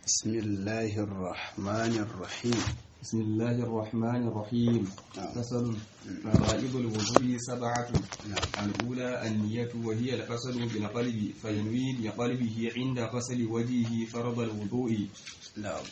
بسم الله الرحمن الرحيم بسم الله الرحمن الرحيم نعم. فصل فرائض الوضوء سبعة نعم. الأولى النية وهي القصد بالقلب فينوي بقلبه عند غسل وجهه فرض الوضوء نعم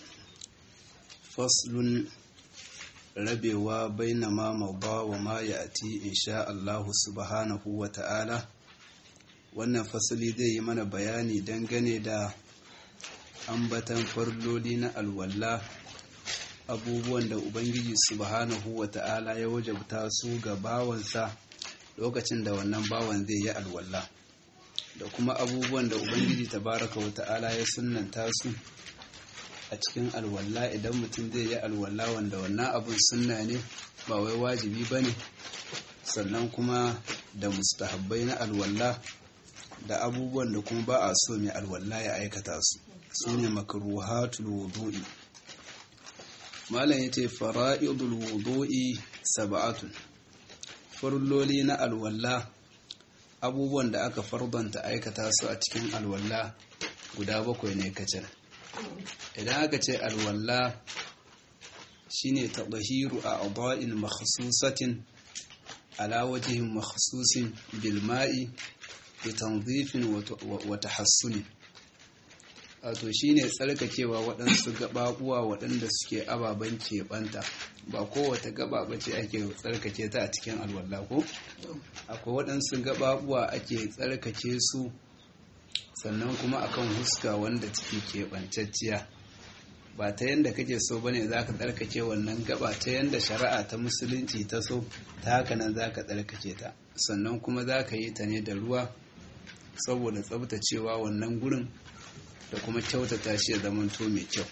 فصل rabewa baina ma mauba wa ma ya'ti insha Allah subhanahu wa ta'ala wannan fasali zai yi mana bayani dangane da ambatan farloli na alwalla abubuwan da ubangiji subhanahu wa ta'ala ya wajabta su ga bawansa lokacin da wannan bawan zai yi alwalla da kuma abubuwan da ubangiji tabaraka wa ta'ala ya sunnanta su a cikin alwala idan mutum zai yi alwala wanda wannan abun sunna ne ba wai wajibi ba ne sannan kuma da mustahabbai na alwala da abubuwan da kuma ba a so mai alwala ya aikata su su ne makaruhatul wudu'i malam ya ce fara'idul wudu'i sab'atun farloli na alwala abubuwan da aka fardanta aikata su a cikin alwala guda bakwai ne kacal idan aka ce alwalla shine tabahiru a adwa'in makhsusatin ala wajhin makhsusin bil ma'i bi tanzifin wa tahassunin wato shine tsarkakewa waɗansu gababuwa waɗanda suke ababen keɓanta ba kowace gaba ba ce ake tsarkake ta a cikin alwalla ko akwai waɗansu gababuwa ake tsarkake su sannan kuma akan huska wanda take keɓancacciya ba ta yadda kake so bane za ka tsarkake wannan gaba ta yadda shari'a ta musulunci ta so ta haka nan za ka tsarkake ta sannan kuma za ka yi ta ne da ruwa saboda tsabtacewa wannan gurin da kuma kyautata shi ya zamanto mai kyau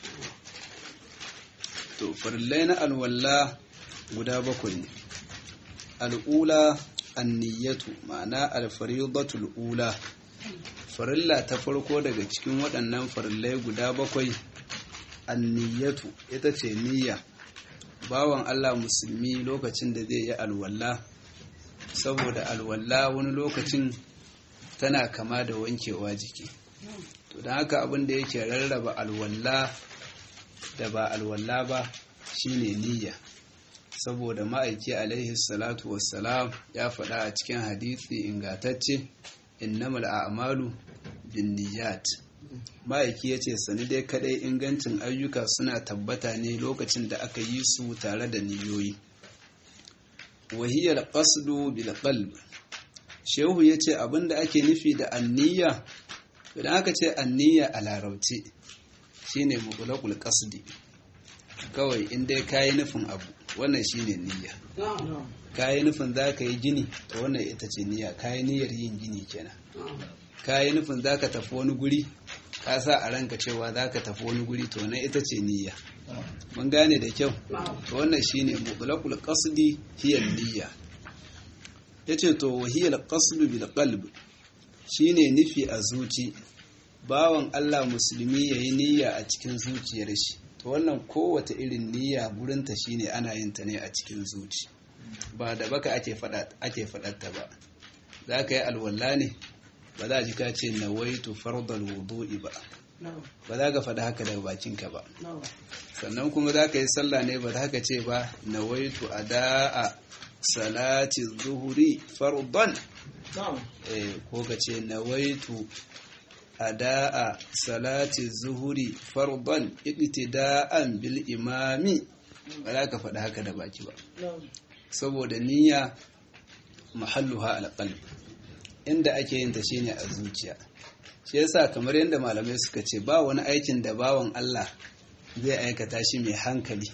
to farillai na alwalla guda bakwai ne al'ula anniyatu ma'ana alfaridatul ula farilla ta farko daga cikin waɗannan farillai guda bakwai anniyatu ita ce niyya bawan Allah musulmi lokacin da zai yi alwalla saboda alwalla wani lokacin tana kama da wankewa jiki to don haka abin da yake rarraba alwalla da ba alwalla ba shine niyya saboda ma'aiki alaihi salatu wassalam ya faɗa a cikin hadisi ingatacce innamal a'malu binniyat ma'aiki yace sani dai kadai ingancin ayyuka suna tabbata ne lokacin da aka yi su tare da niyoyi wahiyar qasdu bil qalb shehu yace abinda ake nufi da anniya idan aka ce anniya a larauci shine mutlaqul qasdi kawai in dai kayi nufin abu wannan shine niyya kayi nufin za ka yi gini ta wannan ita ce niyya kayi niyyar yin gini kenan kayi nufin za ka tafi wani guri ka sa a ranka cewa za ka tafi wani guri to wannan ita ce niyya mun gane da kyau to wannan shine mutlaqul qasdi hiya niyya yace to wa hiya al bil qalb shine nufi a zuci bawan Allah musulmi yayi niyya a cikin zuciyar shi to wannan kowace irin niyya gurinta shine ana yin ta ne a cikin zuci ba da baka ake faɗatta ba za ka yi alwala ne ba za a ji ka ce na waitu fardal wudu'i ba ba za ka faɗa haka daga bakinka ba sannan kuma za ka yi sallah ne ba za ka ce ba na waitu a da'a salati zuhuri fardan ko ka ce na waitu a da'a salati zuhuri fardan iqtida'an bil imami ba za ka faɗa haka da baki ba saboda niyya mahalluha alqalb inda ake yin ta shine a zuciya shi yasa kamar yadda malamai suka ce ba wani aikin da bawan Allah zai aikata shi mai hankali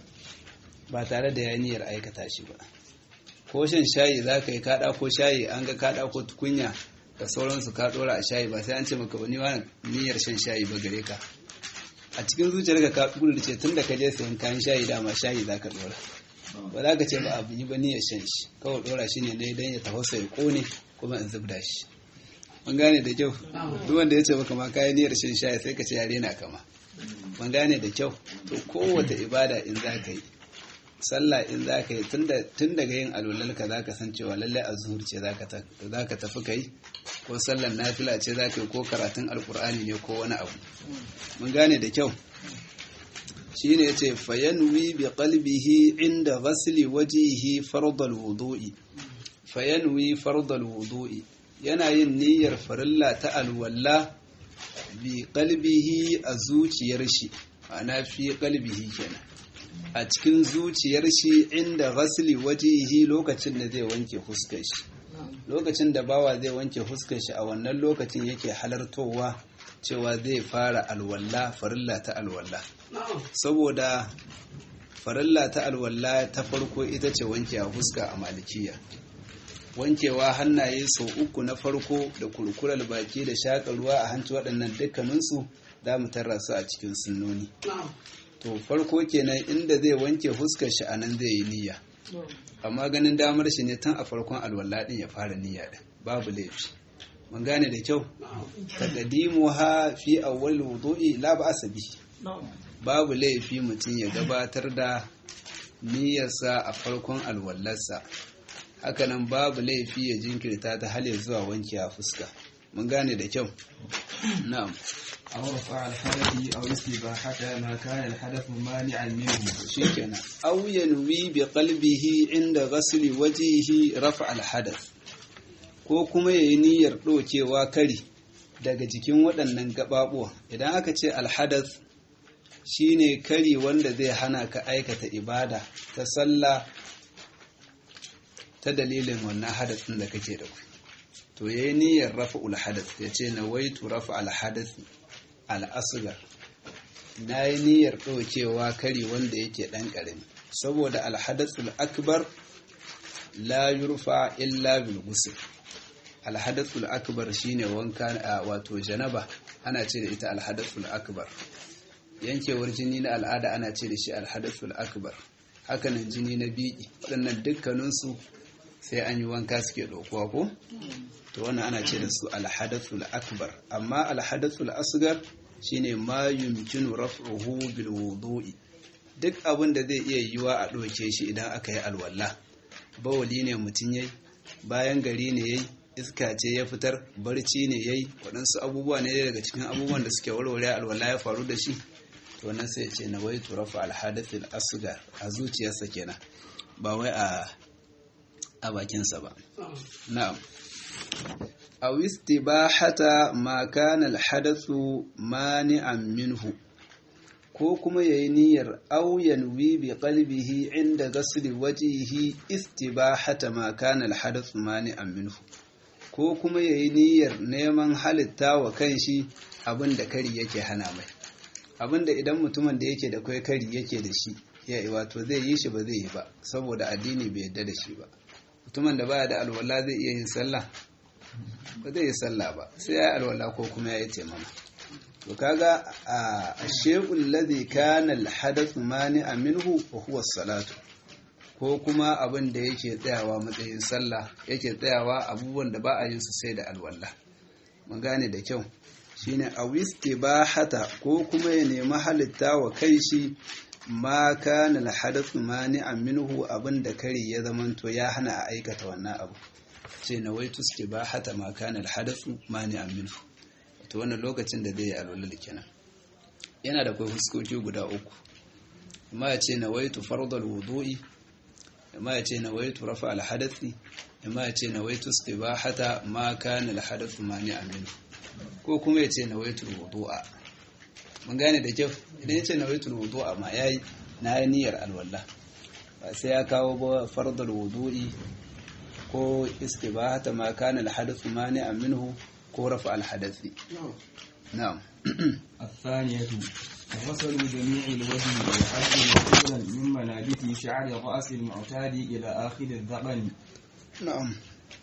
ba tare da ya niyyar aikata shi ba ko shan shayi za ka yi kaɗa ko shayi an ga kaɗa ko tukunya da sauransu ka ɗora a shayi ba sai an ce maka wani wani niyyar shan shayi ba gare ka a cikin zuciyarka ka ce tun da ka je sayan kayan shayi dama shayi za ka ɗora ba za ka ce ba abu yi ba niyyar shan shi kawai dora shi ne na idan ya tafasa ya kone kuma in zubda shi ban gane da kyau duk wanda ya ce maka ma kayan niyyar shan shayi sai ka ce ya rena kama ban gane da kyau to kowace ibada in za ka yi sallah in za ka yi tun daga yin alwalalka za ka san cewa lallai a zuhur ce za ka tafi ka yi ko sallar nafila ce za ka yi ko karatun alkur'ani ne ko wani abu mun gane da kyau shi ne ce fayanwi bi qalbihi inda ghasli wajihi fardal wudu'i fayanwi fardal wudu'i yana yin niyyar farilla ta alwalla bi qalbihi a zuciyar shi ana fi qalbihi kenan a cikin zuciyar shi inda ghasli wajihi lokacin da zai wanke fuskar shi lokacin da bawa zai wanke fuskar shi a wannan lokacin yake halartowa cewa zai fara alwalla farilla ta alwalla saboda farilla ta alwalla ta farko ita ce wanke a fuska a malikiya wankewa hannaye sau uku na farko da kurkurar baki da shaƙa ruwa a hanci waɗannan dukkaninsu za mu tarra su a cikin sunnoni to farko kenan inda zai wanke fuskar shi a nan zai yi niyya amma ganin damar shi ne tun a farkon alwala din ya fara niyya din babu laifi mun gane da kyau taqdimu ha fi awwal wudu'i la ba'sa bihi babu laifi mutum ya gabatar da niyyarsa a farkon alwallarsa hakanan babu laifi ya jinkirta ta hal zuwa wanke a fuska mun gane da kyau na'am أو رفع الحدث أو استباحة ما كان الحدث مانعا منه shikenan aw yanwi bi qalbihi inda ghasli wajhihi raf'a al-hadath ko kuma yayi niyyar dokewa kari daga jikin waɗannan gababuwa idan aka ce al-hadath shine kari wanda zai hana ka aikata ibada ta sallah ta dalilin wannan hadathin da kake da ku to yayi niyyar rafa'ul hadath yace nawaitu rafa'al hadath al-asghar na yi niyyar ɗaukewa kari wanda yake ɗan ƙarami saboda alhadathul akbar la yurfa illa bil ghusl alhadathul akbar shine wanka wato janaba ana ce da ita alhadathul akbar yankewar jini na al'ada ana ce da shi alhadathul akbar hakanan jini na biki waɗannan dukkaninsu sai an yi wanka suke ɗaukuwa ko to wannan ana ce da su alhadathul akbar amma alhadathul asgar shine ma yumkinu raf'uhu bil wudu'i duk abin da zai iya yiwa a ɗauke shi idan aka yi alwala bawali ne mutum yayi bayan gari ne yayi iska ce ya fitar barci ne yayi waɗansu abubuwa ne daga cikin abubuwan da suke warware alwala ya faru da shi to nan sai ya ce na wai turafa alhadathil asgar a zuciyarsa kenan ba wai a a bakinsa ba na'am aw istibahata ma kana alhadathu mani'an minhu ko kuma yayi niyyar aw yanwi bi qalbihi inda ghasli wajhihi istibahata ma kana alhadathu mani'an minhu ko kuma yayi niyyar neman halitta wa kanshi abinda kari yake hana mai abinda idan mutumin da yake da kai kari yake da shi ya wato zai yi shi ba zai yi ba saboda addini bai yadda da shi ba mutumin da baya da alwala zai iya yin sallah ba zai yi sallah ba sai ya yi alwala ko kuma ya yi taimama to kaga a shekul ladhi kana alhadath mani'a minhu wa huwa salatu ko kuma abin da yake tsayawa matsayin sallah yake tsayawa abubuwan da ba a yin su sai da alwala mun gane da kyau shine awistibahata ko kuma ya nemi halitta wa kai shi ma kana alhadath mani'a minhu abin da kari ya zamanto ya hana a aikata wannan abu ce na waitu istibahata ma kana alhadath mani'a minhu to wannan lokacin da zai yi alwala kenan yana da kai huskoki guda uku amma ya ce na waitu fardal wudu'i amma ya ce na waitu rafa alhadathi amma ya ce na waitu istibahata ma kana alhadath mani'a minhu ko kuma ya ce na waitu wudu'a mun gane da kyau idan ya ce na waitu wudu'a ma yayi na yi niyyar alwala ba sai ya kawo ba fardal wudu'i ko istibahata ma kana alhadath mani'a minhu ko rafa alhadathi na'am الثانية غسل جميع الوجه والحد مقبولا من منابت شعر الرأس المعتاد إلى آخر الذقن نعم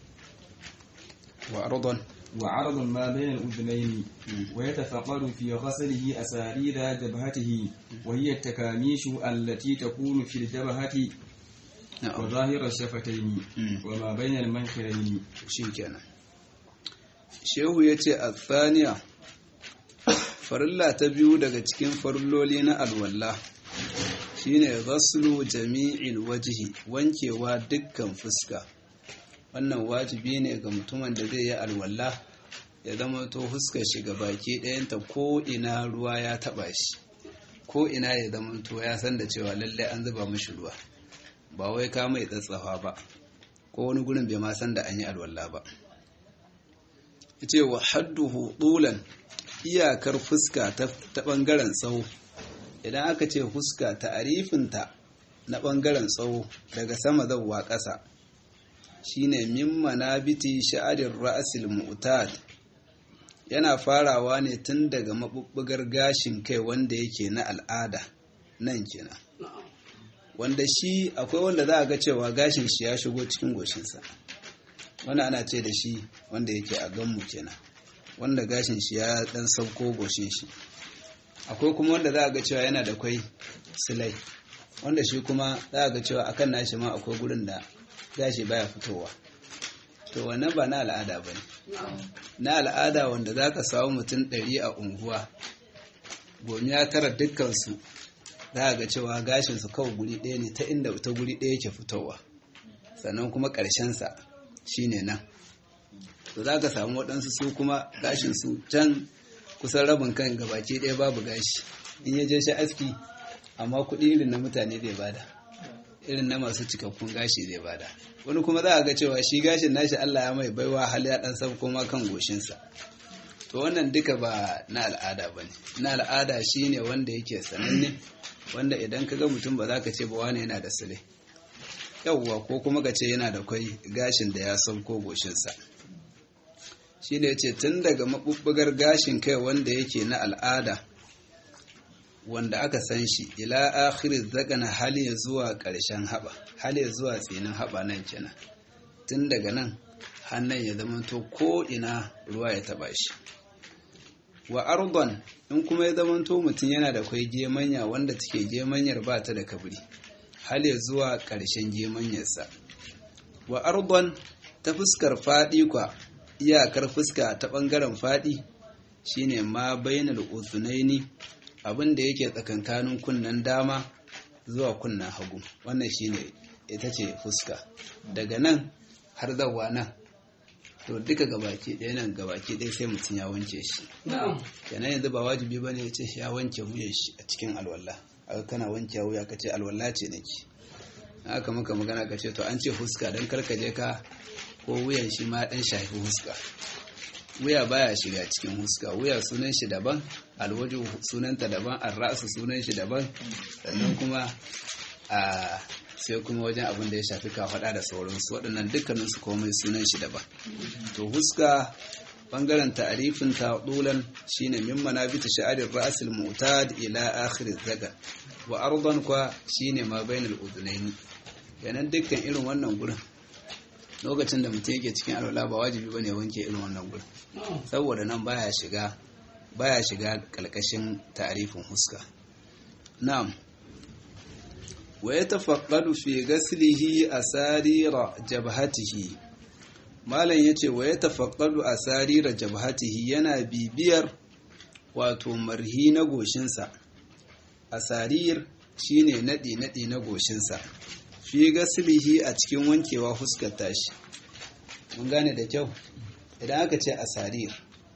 وأرضا وعرض ما بين الأذنين ويتفقد في غسله أسارير جبهته وهي التكاميش التي تكون في الجبهة نعم وظاهر الشفتين مم. وما بين المنخرين shi kenan shehu ya ce a tsaniya farilla ta biyu daga cikin farilloli na alwalla shine ghaslu jami'il wajhi wankewa dukkan fuska wannan wajibi ne ga mutumin da zai yi alwala ya zama to fuskar shi ga baki ɗayanta ko ina ruwa ya taba shi ko ina ya zama to ya san da cewa lallai an zuba mashi ruwa ba wai ka mai tsatsafa ba ko wani gurin bai ma san da an yi alwala ba yace wa hadduhu tulan iyakar fuska ta bangaren tsawo idan aka ce fuska ta'arifinta na bangaren tsawo daga sama zawwa ƙasa shine min manabiti sha'arir ra'sil mu'tad yana farawa ne tun daga mabubbugar gashin kai wanda yake na al'ada nan kenan wanda shi akwai wanda za a ga cewa gashin shi ya shigo cikin goshinsa wani ana ce da shi wanda yake a ganmu kenan wanda gashin shi ya dan sauko goshin shi akwai kuma wanda za a ga cewa yana da kwai silai wanda shi kuma za a ga cewa akan nashi ma akwai gurin da gashi baya fitowa to wannan ba na al'ada ba ne na al'ada wanda za ka samu mutum ɗari a unguwa gomiya tara dukkansu za a ga cewa gashinsu kawai guri ɗaya ne ta inda ta guri ɗaya ke fitowa sannan kuma ƙarshensa shi ne nan to za ka samu waɗansu su kuma gashinsu can kusan rabin kan gabaki ɗaya babu gashi in ya je shi aski amma kuɗi irin na mutane zai bada irin na masu cikakkun gashi zai bada wani kuma za a ga cewa shi gashin nashi Allah ya mai baiwa hali ya ɗan sauko ma kan goshinsa to wannan duka ba na al'ada ba ne na al'ada shi ne wanda yake sananne wanda idan ka ga mutum ba za ka ce ba wani yana da sile yauwa ko kuma ka ce yana da kwai gashin da ya sauko goshinsa shi ne ce tun daga maɓuɓɓugar gashin kai wanda yake na al'ada wanda aka san shi ila akhiri zakana hali ya zuwa ƙarshen haɓa hali ya zuwa tsinin haɓa nan kenan tun daga nan hannun ya zama to ko ina ruwa ya taɓa shi wa ardon in kuma ya zama to mutum yana da kwai gemanya wanda take gemanyar ba ta da kabri hali ya zuwa ƙarshen gemanyarsa wa ardon ta fuskar faɗi kwa iyakar fuska ta ɓangaren faɗi shine ma bainal uzunaini abin da yake tsakankanin kunnen dama zuwa kunnen hagu wannan shine ita ce fuska daga nan har zawa nan to duka gabaki ɗaya nan gabaki ɗaya sai mutum ya wanke shi kenan yanzu ba wajibi ba ne ya ce ya wanke wuyan shi a cikin alwala aka kana wanke wuya ka ce alwala ce nake haka maka magana ka ce to an ce fuska don karkaje ka ko wuyan shi ma ɗan shafi fuska wuya baya shiga cikin huska wuya sunan shi daban alwaju sunanta daban arrasu sunan shi daban sannan kuma a sai kuma wajen abin da ya shafi kafaɗa da sauransu waɗannan dukkanin su komai sunan shi daban to huska bangaren ta'arifin ta dulan shine min manabita sha'arir ra'sil mu'tad ila akhir zaga wa ardan kwa shine ma bainal udunaini yanan dukkan irin wannan gurin lokacin da mutum yake cikin alwala ba wajibi ba ne wanke irin wannan gurin saboda nan baya shiga baya shiga kalkashin tarifin huska na'am wa yatafaqqadu fi ghaslihi asarira jabhatihi malam yace wa yatafaqqadu asarira jabhatihi yana bibiyar wato marhi na goshinsa asarir shine nadi nadi na goshinsa fi gasilihi a cikin wankewa fuskar tashi mun gane da kyau idan aka ce asarir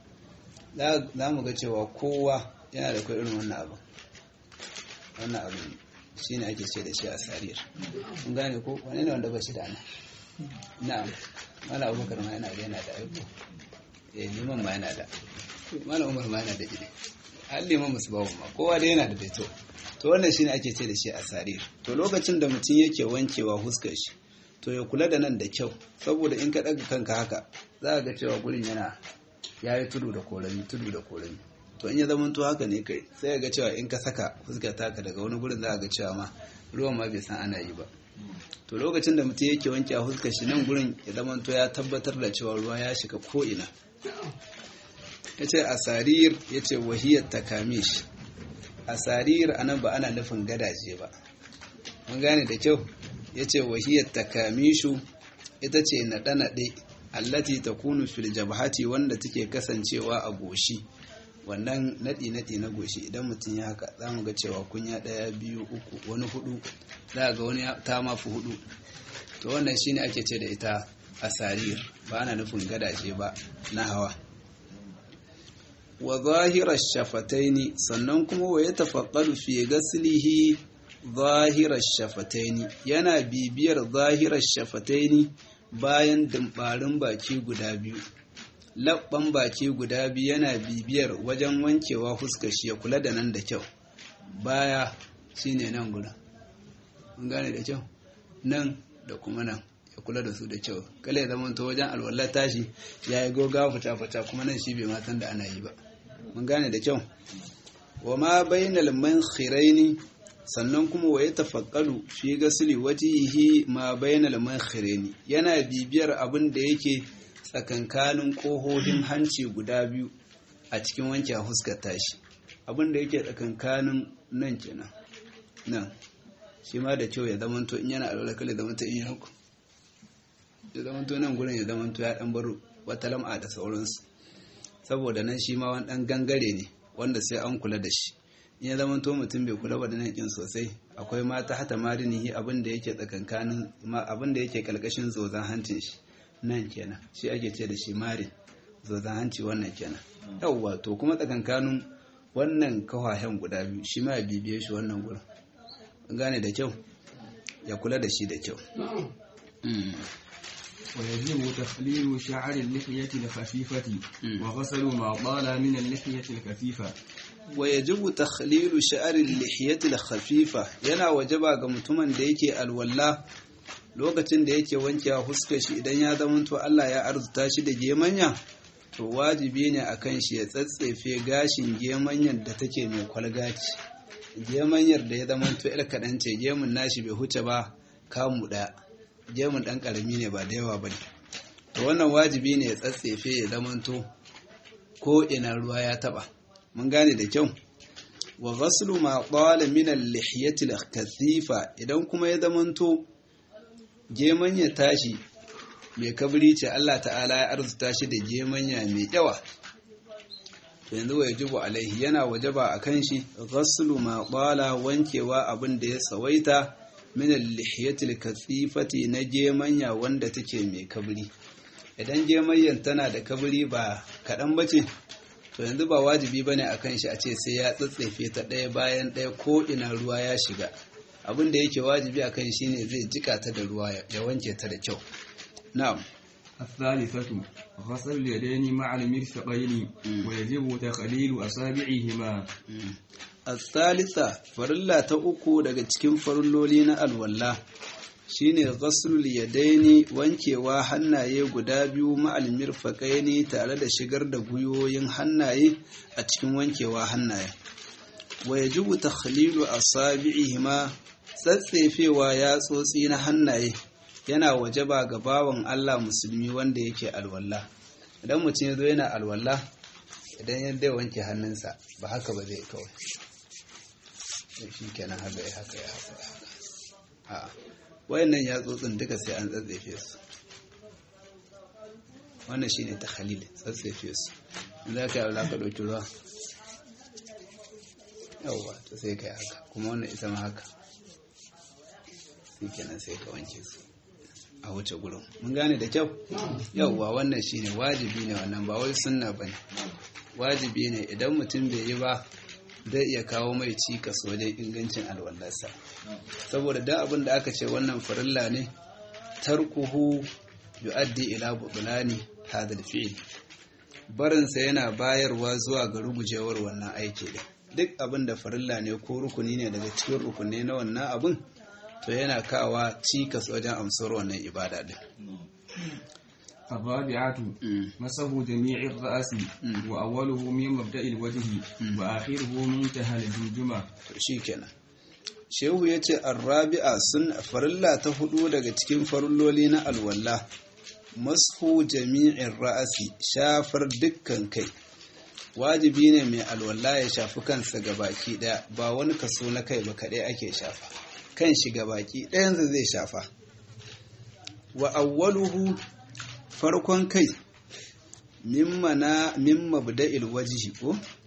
za mu ga cewa kowa yana da kai irin wannan abu wannan abu shi ne ake ce da shi asarir mun gane ko wani ne wanda ba shi da ana na'am mala abubakar ma yana da yana da aiko eh liman ma yana da mala umar ma yana da ide har liman musu bawo ma kowa da yana da daito to wannan shine ake ce da shi asarir to lokacin da mutum yake wankewa huskar shi to ya kula da nan da kyau saboda in ka daga kanka haka za ga cewa gurin yana yayi tudu da korami tudu da korami to in ya zama to haka ne kai sai ga cewa in ka saka fuskar taka daga wani gurin za ga cewa ma ruwan ma bai san ana yi ba to lokacin da mutum yake wanke a huskar shi nan gurin ya zama to ya tabbatar da cewa ruwa ya shiga ko ina yace asarir yace wahiyat takamish asarir anan ba ana nufin gadaje ba mun gane da kyau yace wahiyat takamishu ita ce naɗe-naɗe allati takunu fil jabhati wanda take kasancewa a goshi wannan naɗi-naɗi na goshi idan mutum ya haka za mu ga cewa kunya ɗaya biyu uku wani hudu za ga wani ta mafi hudu to wannan shine ake ce da ita asarir ba ana nufin gadaje ba na hawa wa zahirar shafataini sannan kuma wa ya tafaqqalu fi gaslihi zahirar shafataini yana bibiyar zahirar shafataini bayan dimbarin baki guda biyu labban baki guda biyu yana bibiyar wajen wankewa fuskar shi ya kula da nan da kyau baya shine nan guda mun gane da kyau nan da kuma nan ya kula da su da kyau kala ya zama wajen alwallar tashi ya yi goga fata-fata kuma nan shi bai matan da ana yi ba mun gane da kyau wa ma bainal mankhiraini sannan kuma wa ya tafakkalu fi gasli wajhihi ma bainal mankhiraini yana bibiyar abin da yake tsakankanin kohohin hanci guda biyu a cikin wanke huskar tashi abin da yake tsakankanin nan kenan nan shi ma da kyau ya zamanto in yana alwala kala zamanto in ya hukun ya zamanto nan gurin ya zamanto ya dan baro wata lam'a da sauransu saboda nan shi ma wani dan gangare ne wanda sai an kula da shi in ya zamanto mutum bai kula ba da nan kin sosai akwai mata hata marinihi abin da yake tsakankanin abin da yake kalkashin zozan hancin shi nan kenan shi ake ce da shi marin zozan hanci wannan kenan yawwa to kuma tsakankanin wannan kawahen guda biyu shi ma ya bibiye shi wannan gurin gane da kyau ya kula da shi da kyau ويجب تخليل شعر اللحية الخفيفة وغسل ما طال من اللحية الكثيفة ويجب تخليل شعر اللحية الخفيفة yana wajaba ga mutumin da yake alwala lokacin da yake wanke huskar shi idan ya zama to Allah ya arzuta shi da gemanya to wajibi ne akan shi ya tsatsefe gashin gemanyan da take mai kwalgaci gemanyar da ya zama to ƴar kaɗan ce gemun nashi bai huce ba kamu ɗaya gemun ɗan ƙarami ne ba da yawa ba ne to wannan wajibi ne ya tsatsefe ya zama to ko ina ruwa ya taɓa mun gane da kyau wa ghaslu ma qala min al-lihiyati al-kathifa idan kuma ya zama to gemanya tashi mai kabri ce Allah ta'ala ya arzuta shi da gemanya mai yawa yanzu wa yajibu alaihi yana wajaba a kan shi ghaslu ma qala wankewa abin da ya tsawaita min al-lihiyatil kathifati na gemanya wanda take mai kabri idan gemanyan tana da kabri ba kadan bace to yanzu ba wajibi bane akan shi a ce sai ya tsatsefe ta ɗaya bayan ɗaya ko ina ruwa ya shiga abin da yake wajibi akan shi ne zai jika ta da ruwa ya wanke ta da kyau na'am الثالثة غسل اليدين مع المرفقين ويجب تخليل أصابعهما الثالثة فرلا تأكو daga cikin farilloli na alwala shine ghaslul yadaini wankewa hannaye guda biyu ma'al mirfaqaini tare da shigar da guyoyin hannaye a cikin wankewa hannaye wa yajibu takhlilu asabi'ihima tsatsefewa yatsotsi na hannaye yana wajaba ga bawan Allah musulmi wanda yake alwala idan mutum ya zo yana alwala idan yadda wanke hannunsa ba haka ba zai kawai shi kenan haka ya haka ya haka ya haka wayannan yatsotsin duka sai an tsatsefe su wannan shine ta khalil tsatsefe su za ka yi ka ɗauki ruwa yauwa ta sai ka yi haka kuma wannan ita ma haka shi kenan sai ka wanke su a wuce gurin mun gane da kyau yauwa wannan shine wajibi ne wannan ba wai sunna bane wajibi ne idan mutum bai yi ba zai iya kawo mai cikas wajen ingancin alwallarsa saboda da abin da aka ce wannan farilla ne tarkuhu yu'addi ila butulani hadal fi'il barinsa yana bayarwa zuwa ga rugujewar wannan aiki din duk abin da farilla ne ko rukuni ne daga cikin rukunai na wannan abin to yana kawa cikas wajen amsar wannan ibada din الرابعة مسح جميع الرأس وأوله من مبدأ الوجه وآخره منتهى الجمجمة shikenan shehu ya ce arrabi'a sun farilla ta hudu daga cikin farilloli na alwala mashu jami'in ra'asi shafar dukkan kai wajibi ne mai alwala ya shafi kansa ga baki daya ba wani kaso na kai ba kadai ake shafa kan shi ga baki ɗayansa zai shafa wa awwaluhu farkon kai min mabda'il wajihi ko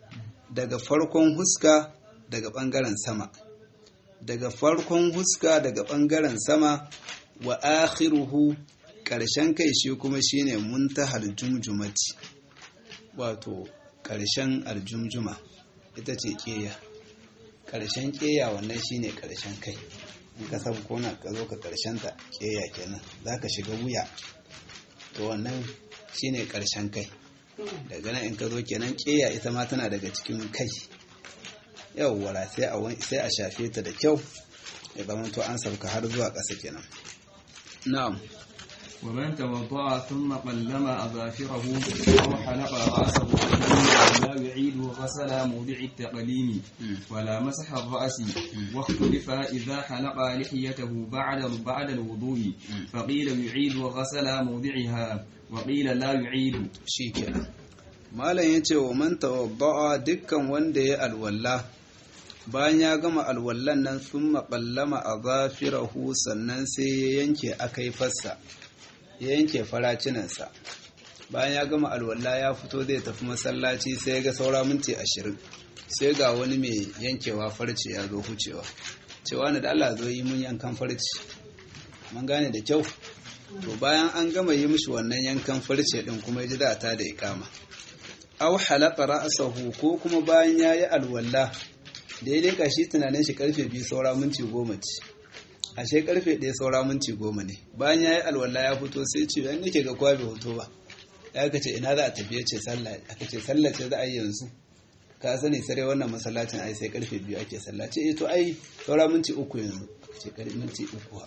daga farkon huska daga ɓangaren sama daga farkon huska daga ɓangaren sama wa akhiruhu ƙarshen kai shi kuma shine muntahar jumjumati wato ƙarshen aljumjuma ita ce ƙeya ƙarshen ƙeya wannan shine ƙarshen kai in ka sabu kona ka zo ka ƙarshen ta ƙeya kenan za ka shiga wuya to wannan shine ƙarshen kai daga nan in ka zo kenan ƙeya ita ma tana daga cikin kai yawwara sai a shafe ta da kyau ya zama to an sauka har zuwa ƙasa kenan na'am ومن توضأ ثم قلم أظافره أو حلق رأسه لا يعيد غسل موضع التقليم ولا مسح الرأس واختلف إذا حلق لحيته بعد بعد الوضوء فقيل يعيد غسل موضعها وقيل لا يعيد شيكنا malam ya ce wa man tawadda'a dukkan wanda ya alwalla bayan ya gama alwallan nan sun maƙallama a zafirahu sannan sai ya yanke akai fassa ya yanke faracinansa bayan ya gama alwala ya fito zai tafi masallaci sai ya ga saura minti ashirin sai ga wani mai yankewa farce ya zo hucewa cewa na da Allah zo yi mun yankan farce mun gane da kyau to bayan an gama yi mishi wannan yankan farce din kuma ji da ta da ikama aw halaqa ra'sahu ko kuma bayan yayi alwala da ya leka shi tunanin shi karfe biyu saura minti goma ce ashe karfe ɗaya saura minti goma ne bayan ya yi alwala ya fito sai ce yan nake ga kwa bai hoto ba ya ka ce ina za a tafiye ce sallah aka ce sallah ce za a yi yanzu ka sani sare wannan masallacin ai sai karfe biyu ake sallah ce eh to ai saura minti uku yanzu aka ce karfe minti uku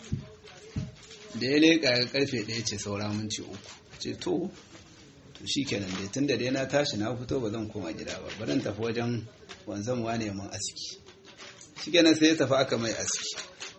da ya leƙa ga karfe ɗaya ce saura minti uku ce to to shikenan dai tunda dai na tashi na fito ba zan koma gida ba bari tafi wajen wanzan wane mun aski shikenan sai ya tafi aka mai aski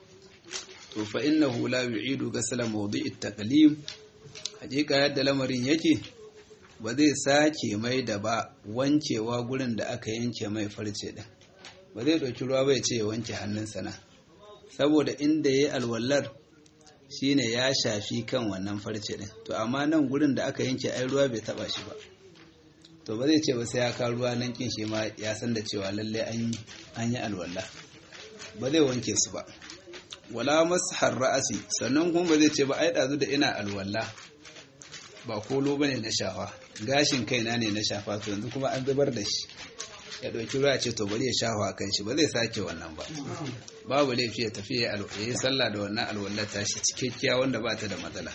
to fa innahu la yu'idu ghasla mawdi'i at-taqlim hakika yadda lamarin yake ba zai sake mai da ba wankewa gurin da aka yanke mai farce din ba zai dauki ruwa bai ce ya wanke hannunsa na saboda inda yayi alwallar shine ya shafi kan wannan farce din to amma nan gurin da aka yanke ai ruwa bai taba shi ba to ba zai ce ba sai ya ka ruwa nan kin shi ma ya san da cewa lalle an an yi alwala ba zai wanke su ba wala mashar ra'asi sannan kuma ba zai ce ba ai dazu da ina alwala ba kolo bane na shafa gashin kaina ne na shafa to yanzu kuma an zubar da shi ya dauki ruwa ce to bari ya shafa kan shi ba zai sake wannan ba babu laifi ya tafi ya yi sallah da wannan alwallar tashi cikakkiya wanda ba ta da matsala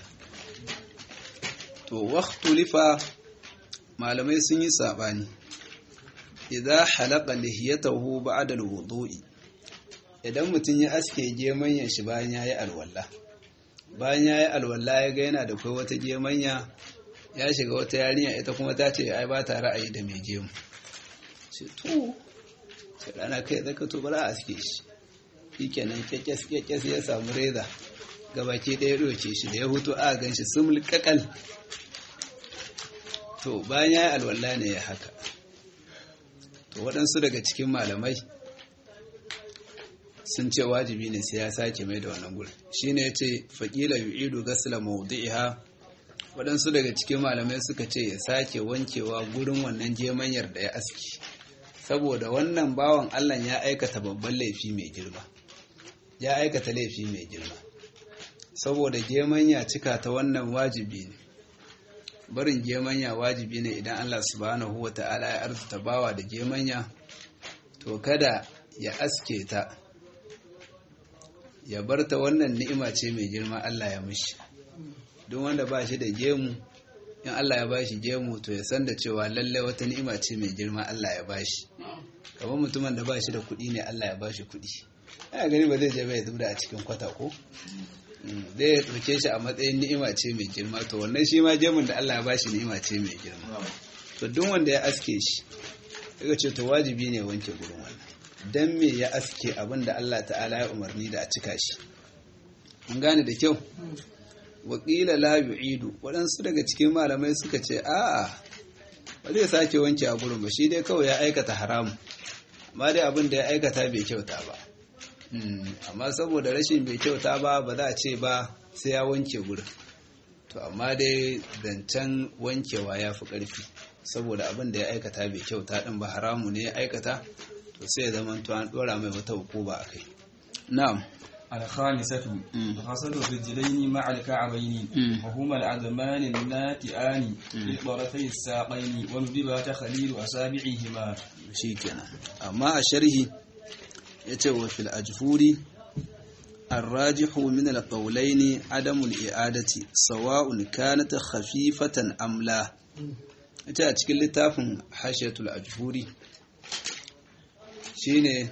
to waqtulifa malamai sun yi sabani idza halaqa lihiyatahu ba'da alwudu'i idan mutum ya aske gemanyan shi bayan yayi alwala bayan yayi alwala ya ga yana da kai wata gemanya ya shiga wata yarinya ita kuma ta ce ai ba ta ra'ayi da mai gemu ce to sai rana kai zaka to bara a aske shi shikenan kyakkyas kyakkyas ya samu reza gabaki ɗaya ɗauke shi da ya hutu a gan shi sumul kakal to bayan ya yi alwala ne ya haka to waɗansu daga cikin malamai sun ce wajibi ne sai ya sake mai da wannan gurin shi ne ya ce faƙila yu'idu gasila mawdi'iha waɗansu daga cikin malamai suka ce ya sake wankewa gurin wannan gemanyar da ya aski saboda wannan bawan allah ya aikata babban laifi mai girma ya aikata laifi mai girma saboda gemanya cika ta wannan wajibi ne barin gemanya wajibi ne idan Allah subhanahu wa ta'ala ya arzuta bawa da gemanya to kada ya aske ta ya bar ta wannan ni'ima ce mai girma Allah ya mishi duk wanda ba shi da gemu in Allah ya ba shi gemu to ya san da cewa lallai wata ni'ima ce mai girma Allah ya ba shi kamar mutumin da ba shi da kuɗi ne Allah ya ba shi kuɗi ya gani ba zai je bai zubda a cikin kwata ko zai ɗauke shi a matsayin ni'ima ce mai girma to wannan shi ma gemun da Allah ya bashi ni'ima ce mai girma to duk wanda ya aske shi daga ce to wajibi ne wanke gurin wannan dan me ya aske abin da Allah ta'ala ya umarni da a cika shi mun gane da kyau wakila la yu'idu waɗansu daga cikin malamai suka ce a'a ba zai sake wanke a gurin ba shi dai kawai ya aikata haramu amma dai abin da ya aikata bai kyauta ba amma saboda rashin bai kyauta ba ba za a ce ba sai ya wanke gurin to amma dai zancen wankewa ya fi ƙarfi saboda abin da ya aikata bai kyauta din ba haramu ne ya aikata to sai ya zama to an dora mai wata hukuma akai na'am الخامسة غسل الرجلين مع الكعبين وهما العظمان الناتئان في طرفي الساقين وندب تخليل أصابعهما shikenan amma a sharhi yace wa fil ajfuri الراجح من القولين عدم الإعادة سواء كانت خفيفة أم لا ita a cikin littafin hashiyatul ajfuri shine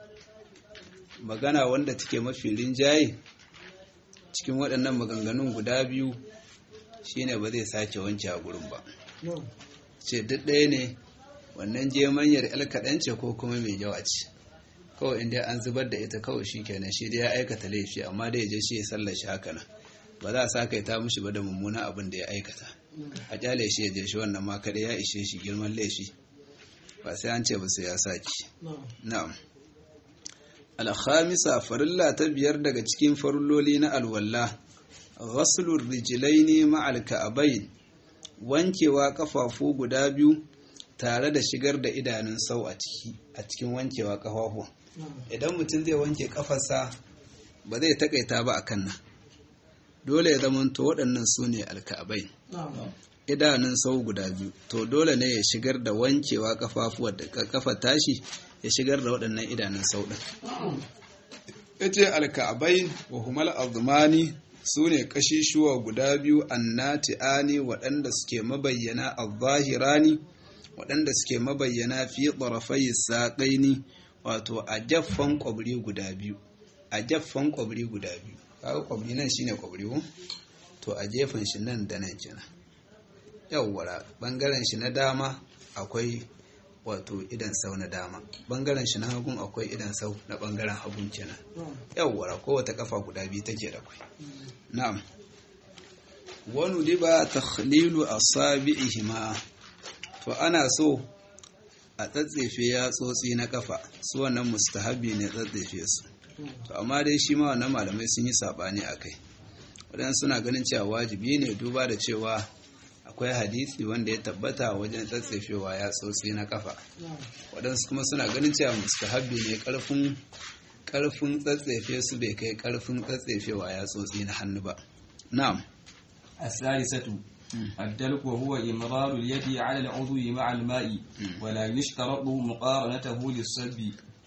magana wanda take mafi rinjaye cikin waɗannan maganganun guda biyu shine ba zai sake wanke a gurin ba ce duk ɗaya ne wannan jemanyar yar kaɗan ce ko kuma mai yawa ce kawai inda an zubar da ita kawai shi kenan shi dai ya aikata laifi amma dai ya je shi ya sallashi haka nan ba za a sa kai ta mushi ba da mummunan abin da ya aikata a kyale shi ya je shi wannan ma kada ya ishe shi girman laifi ba sai an ce ba sai ya saki na'am alhamisa farilla ta biyar daga cikin farilloli na alwalla ghaslur rijlaini ma'al ka'abain wankewa kafafu guda biyu tare da shigar da idanun sau a ciki a cikin wankewa kafafu idan mutum zai wanke kafarsa ba zai takaita ba akan nan dole ya zamanto waɗannan su ne alka'abai idanun sau guda biyu to dole ne ya shigar da wankewa kafafuwa da kafa tashi ya shigar da waɗannan idanun sau ɗin ya ce alka'abai wa humal azmani su ne kashishuwa guda biyu annati'ani waɗanda suke mabayyana al-zahirani waɗanda suke mabayyana fi ɗarafai saƙaini wato a jaffan ƙwabri guda biyu a jaffan ƙwabri guda biyu kawo ƙwabri nan shine ƙwabri ko to a jefan shi nan da nan kenan yawwara ɓangaren shi na dama akwai wato idan sau na dama ɓangaren shi na hagun akwai idan sau na ɓangaren hagun kenan yawwara kowace kafa guda biyu take da kwai na'am wani liba takhlilu asabi'ihima to ana so a tsatsefe ya tsotsi na kafa su wannan mustahabi ne tsatsefe su to amma dai shi ma wannan malamai sun yi sabani a kai waɗansu suna ganin cewa wajibi ne duba da cewa akwai hadisi wanda ya tabbata wajen tsatsefewa ya tsotsi na kafa waɗansu kuma suna ganin cewa mustahabi ne ƙarfin ƙarfin tsatsefe su bai kai ƙarfin tsatsefewa ya tsotsi na hannu ba na'am الثالثة الدلك وهو إمرار اليد على العضو مع الماء ولا يشترط مقارنته للصب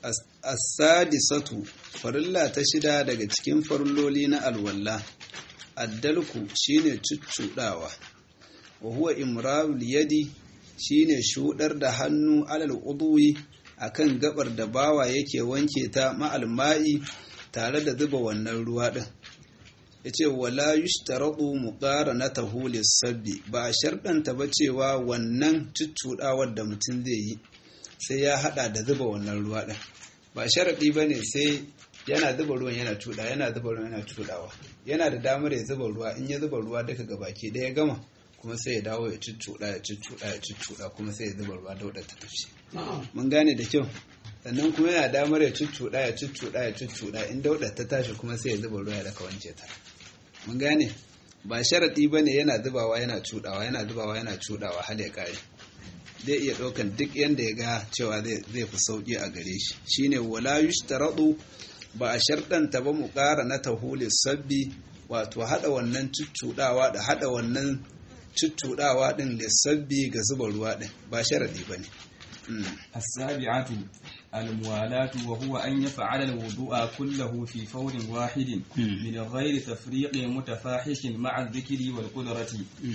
as-sadisatu farilla ta shida daga cikin farilloli na alwalla addalku shine cuccudawa wa huwa imrarul yadi shine shudar da hannu alal udwi akan gabar da bawa yake wanke ta ma'al ma'i tare da zuba wannan ruwa din yace wala yushtaratu muqaranatahu lis-sabbi ba a sharɗanta ba cewa wannan cuccudawar da mutum zai yi sai ya hada da zuba wannan ruwa din ba sharaɗi ba ne sai yana zuba ruwan yana cuɗa yana zuba ruwan yana cuɗawa yana da damar ya zuba ruwa in ya zuba ruwa duka gabaki ɗaya gama kuma sai ya dawo ya cuccuɗa ya cuccuɗa ya cuccuɗa kuma sai ya zuba ruwa dauɗa ta tafi mun gane da kyau sannan kuma yana damar ya cuccuɗa ya cuccuɗa ya cuccuɗa in dauɗa ta tashi kuma sai ya zuba ruwa ya daka wanke ta mun gane ba sharaɗi ba ne yana zubawa yana cuɗawa yana zubawa yana cuɗawa har ya ƙare zai iya ɗaukan duk yadda ya ga cewa zai fi sauƙi a gare shi shine wala yushtaradu ba a sharɗanta ba mu ƙara na tahuli sabbi wato haɗa wannan cuccuɗawa da haɗa wannan cuccuɗawa ɗin lissabbi ga zuba ruwa ɗin ba sharaɗi ba ne السابعة الموالاة وهو أن يفعل الوضوء كله في فور واحد من غير تفريق متفاحش مع الذكر والقدرة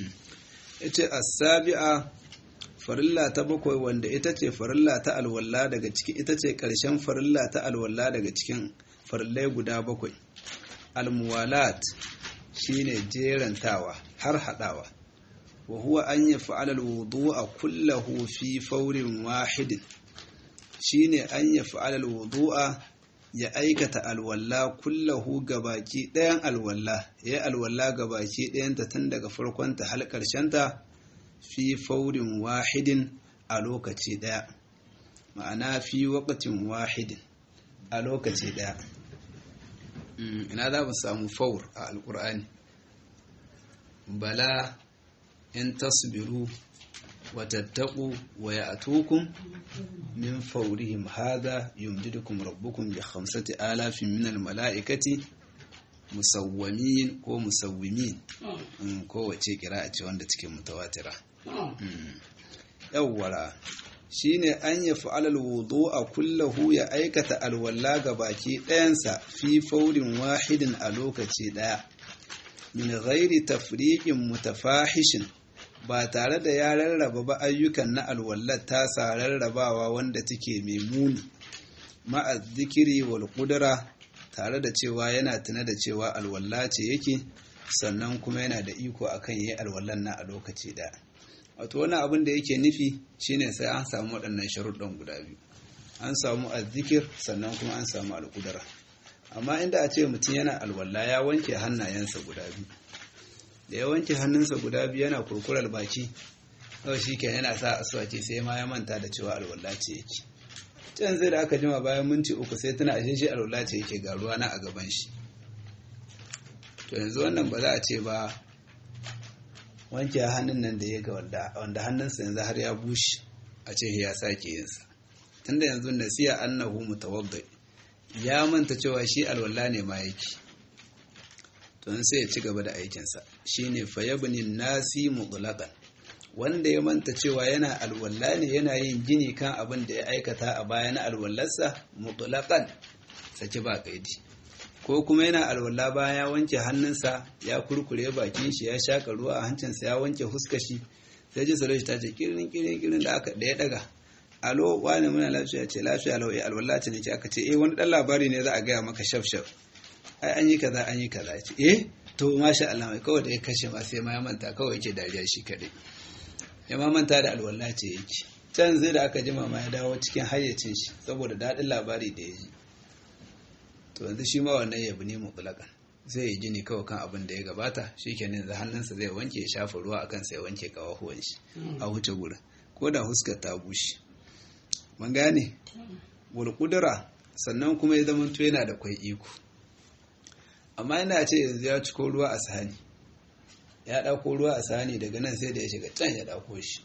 السابعة farilla ta bakwai wanda ita ce farilla ta alwalla daga ciki ita ce ƙarshen farilla ta alwalla daga cikin farillai guda bakwai almuwalat shine jerantawa har haɗawa wa huwa an yi fa'alar wudu a kullahu fi faurin wahidin shine an yi fa'alar wudu ya aikata alwalla kullahu gabaki ɗayan alwalla ya yi alwalla gabaki ɗayanta tun daga farkonta har ƙarshenta fi faurin wahidin a lokaci ɗaya ma'ana fi wakatin wahidin a lokaci ɗaya ina za mu samu faur a alƙur'ani bala in tasbiru watattaku wa ya'tukum min fawrihim hadha yumdidukum rabbukum bi khamsati alafin min al-mala'ikati musawwamin ko musawwimin kowace kira ce wanda cikin mutawatira yawwara shine an ya fa'alal wudu a kullahu ya aikata alwalla ga baki ɗayansa fi faurin wahidin a lokaci ɗaya min ghairi tafriqin mutafahishin ba tare da ya rarraba ba ayyukan na alwallar tasa rarrabawa wanda take mai muni ma'a zikiri wal qudra tare da cewa yana tuna da cewa alwalla ce yake sannan kuma yana da iko akan yi alwallan na a lokaci ɗaya wato wani abin da yake nufi shine sai an samu waɗannan sharuɗan guda biyu an samu azzikir sannan kuma an samu alƙudara amma inda a ce mutum yana alwala ya wanke hannayensa guda biyu da ya wanke hannunsa guda biyu yana kurkurar baki kawai shi ke yana sa aswaki sai ma ya manta da cewa alwala ce yake can sai da aka jima bayan minti uku sai tana ashe shi alwala ce yake ga ruwa na a gaban shi to yanzu wannan ba za a ce ba wanke hannun nan da ya ga wanda hannunsa yanzu har ya bushe a ce ya sake yinsa tunda yanzu nasiya annahu mutawadda ya manta cewa shi alwala ne ma yake to sai ya ci gaba da aikinsa shine fayabni nasi mutlaqan wanda ya manta cewa yana alwala ne yana yin gini kan abin da ya aikata a baya na alwallarsa mutlaqan saki ba kaidi ko kuma yana alwala baya ya wanke hannunsa ya kurkure bakin shi ya shaka ruwa a hancinsa ya wanke huska shi sai ji salo ta ce kirin kirin kirin da aka da ya daga alo wani muna lafiya ce lafiya lau eh alwala ce ne ce aka ce eh wani dan labari ne za a gaya maka shaf shaf ai an yi kaza an yi kaza ce eh to masha Allah mai kawai da ya kashe ma sai ma ya manta kawai yake dariya shi kadai ya ma manta da alwala ce yake can zai da aka jima ma ya dawo cikin hayyacin shi saboda daɗin labari da ya ji to yanzu shi ma wannan ya bi ne mutlaƙan zai yi gini kawai kan abin da ya gabata shi ke nan da hannunsa zai wanke ya shafa ruwa a kansa ya wanke kawahuwan shi a wuce gurin ko da huskar ta bushe mun gane wal sannan kuma ya zama yana da kwai iko amma yana ce yanzu ya ciko ruwa a sahani ya ɗauko ruwa a sahani daga nan sai da ya shiga can ya ɗauko shi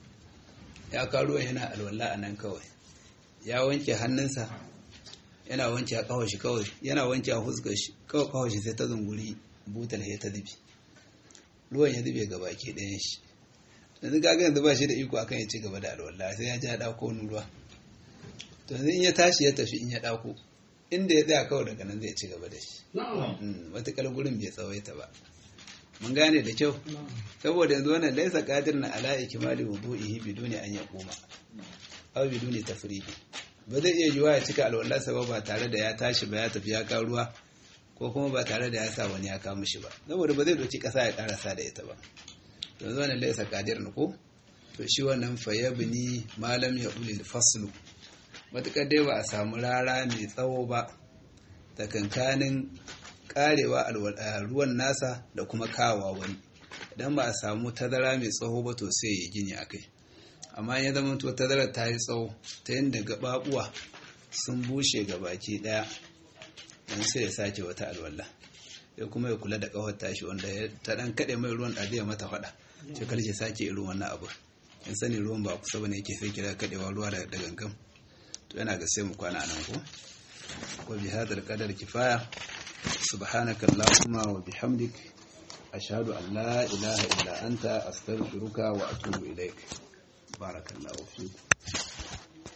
ya kawo ruwan yana alwala a nan kawai ya wanke hannunsa yana wanke a kawai shi kawai yana wanke a huskar shi kawai kawai shi sai ta zunguri butar ya ta zubi ruwan ya zube ga baki ɗayan shi yanzu kaga yanzu ba shi da iko akan ya ci gaba da alwala sai ya ji ya ɗauko wani ruwa to yanzu in ya tashi ya tafi in ya ɗauko inda ya tsaya kawai daga nan zai ci gaba da shi matuƙar gurin bai tsawaita ba mun gane da kyau saboda yanzu wannan laisa qadir na ala ikmali wudu'ihi biduni an yaquma aw biduni tafriqi ba zai iya yiwa ya cika alwalarsa ba ba tare da ya tashi ba ya tafi ya kawo ruwa ko kuma ba tare da ya sa wani ya kawo mishi ba saboda ba zai doki kasa ya karasa da ita ba yanzu wannan laisa qadir na ko to shi wannan fayabni malam ya ulil faslu matukar dai ba a samu rara mai tsawo ba tsakankanin karewa ruwan nasa da kuma kawa wani idan ba a samu tazara mai tsawo ba to sai ya gini a kai amma ya zama to tazarar ta yi tsawo ta yadda gababuwa sun bushe ga baki daya don sai ya sake wata alwala ya kuma ya kula da kawar tashi wanda ta dan kaɗe mai ruwan ɗazi ya mata faɗa ce karshe sake irin wannan abu in sani ruwan ba kusa bane yake sai kira kaɗewa ruwa da gangan to yana ga sai mu kwana nan ko wa bi hadal qadar kifaya subhanaka allahumma wa bihamdik ashhadu an la ilaha illa anta astaghfiruka wa atubu ilaik barakallahu fiik